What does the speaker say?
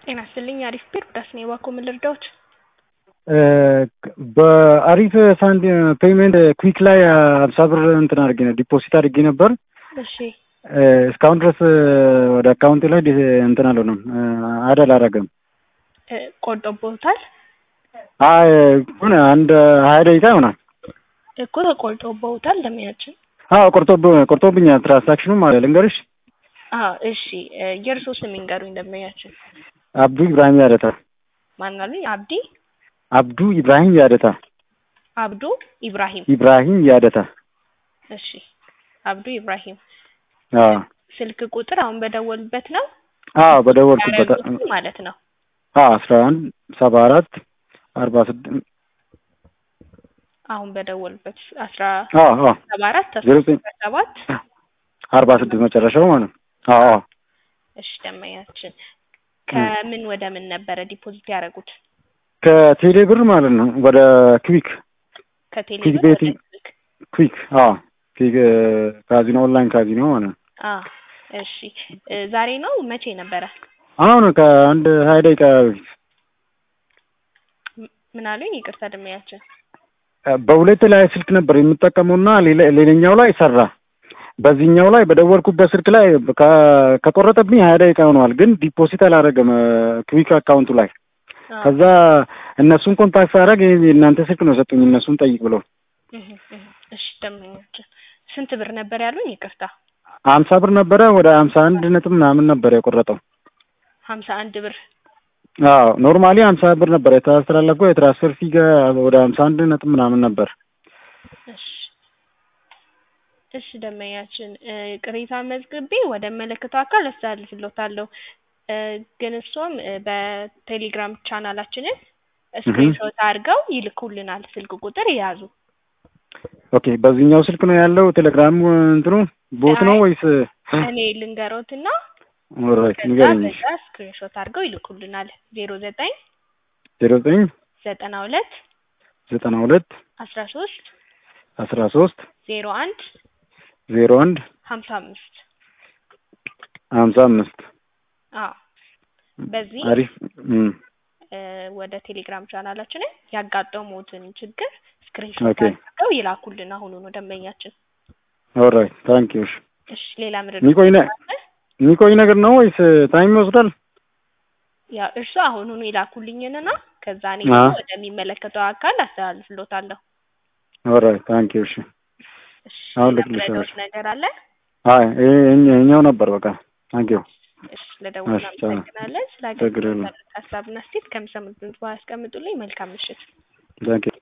ጤና ይስጥልኝ አሪፍ ቢር ዳስ ነው የባኮ ምን ልርዳዎት? በአሪፍ ሳንድ ፔይመንት ኩዊክ ላይ አምሳ ብር እንትን አድርጌ ነው ዲፖዚት አድርጌ ነበር። እሺ እስካሁን ድረስ ወደ አካውንቴ ላይ እንትን አልሆነም፣ አድ አላረገም። ቆርጦቦታል አይ ሆነ አንድ ሀያ ደቂቃ ይሆናል እኮ ተቆርጦቦታል። ለሚያችን አዎ ቆርጦብ ቆርጦብኛል። ትራንሳክሽኑ ማለት ልንገርሽ። አዎ እሺ የእርሶ ስም ይንገሩኝ። እንደሚያችን አብዱ ኢብራሂም ያደታ። ማን አሉኝ? አብዲ አብዱ ኢብራሂም ያደታ። አብዱ ኢብራሂም ኢብራሂም ያደታ። እሺ አብዱ ኢብራሂም አዎ ስልክ ቁጥር አሁን በደወልበት ነው አዎ በደወልኩበት ያደረጉት ማለት ነው። አዎ አስራ አንድ ሰባ አራት አርባ ስድስት አሁን በደወልበት አስራ አዎ አዎ ሰባ አራት ዜሮ ዘጠኝ ሰባት አርባ ስድስት መጨረሻው ማለት ነው። አዎ አዎ እሺ ደመኛችን ከምን ወደ ምን ነበረ ዲፖዚት ያደረጉት? ከቴሌ ብር ማለት ነው ወደ ክዊክ ከቴሌ ክዊክ ብር ወደ ቤቲንግ ክዊክ። ክዊክ አዎ ክዊክ ካዚኖ ኦንላይን ካዚኖ ማለት ነው። አ እሺ እ ዛሬ ነው መቼ ነበረ? አሁን ከአንድ ሀያ ደቂቃ በፊት ም- ምን አሉኝ? ይቅርታ ደመኛችን በሁለት ላይ ስልክ ነበር የምጠቀመውና ሌላ- ሌላኛው ላይ ሰራ። በዚህኛው ላይ በደወልኩበት ስልክ ላይ ከ- ከቆረጠብኝ ሀያ ደቂቃ ሆነዋል፣ ግን ዲፖዚት አላደረገም ክዊክ አካውንቱ ላይ። አ፣ ከዛ እነሱን ኮንታክት ሳደርግ ይሄ የእናንተ ስልክ ነው ሰጡኝ፣ እነሱን ጠይቅ ብለው እህ፣ እህ። እሺ ደመኛችን ስንት ብር ነበር ያሉኝ? ይቅርታ ሀምሳ ብር ነበረ ወደ ሀምሳ አንድ ነጥብ ምናምን ነበር የቆረጠው። ሀምሳ አንድ ብር አዎ ኖርማሊ ሀምሳ ብር ነበር የተስተላለፈው የትራንስፈር ፊ ጋ ወደ ሀምሳ አንድ ነጥብ ምናምን ነበር። እሺ እሺ ደመኛችን እ ቅሬታ መዝግቤ ወደ መለከተው አካል አስተላልፍልዎታለሁ። እ ግን እሱም እ በቴሌግራም ቻናላችንን ስክሪንሾት አድርገው ይልኩልናል። ስልክ ቁጥር የያዙ ኦኬ በዚህኛው ስልክ ነው ያለው ቴሌግራም እንትኑ ቦት ነው አይ፣ ወይስ? እኔ ልንገሮትና ኦልራይት ከዛ ንገረኝ። በዛ ስክሪንሾት አድርገው ይልኩልናል። ዜሮ ዘጠኝ ዜሮ ዘጠኝ ዘጠና ሁለት ዘጠና ሁለት አስራ ሶስት አስራ ሶስት ዜሮ አንድ ዜሮ አንድ ሀምሳ አምስት ሀምሳ አምስት አዎ በዚህ አሪፍ እም፣ እ ወደ ቴሌግራም ቻናላችንን ያጋጠሙትን ችግር ስክሪንሾት ኦኬ አድርገው ይላኩልን። አሁኑኑ ደንበኛችን። ኦልራይት ታንክ ዩ። እሺ ሌላ ምድር የሚቆይ ነ- የሚቆይ ነገር ነው ወይስ ታይም ይወስዳል? ያው እርሱ አሁኑኑ ይላኩልኝንና ከዛ እኔ አ ወደሚመለከተው አካል አስተላልፍሎታለሁ። ኦልራይት ታንክ ዩ። እሺ እሺ አሁን ሌላ ልክልሽ ምረዳዎት ነገር አለ? አይ ይሄ- ይሄኛው ነበር በቃ ታንክ ዩ። እሺ ለደውል እሺ ቻው። እናመሰግናለን። ስለ ችግር የለም። አገልግሎት ሀሳብና አስተያየት ከሚሰሙት ድምጽ ያስቀምጡልኝ። መልካም ምሽት። ታንክ ዩ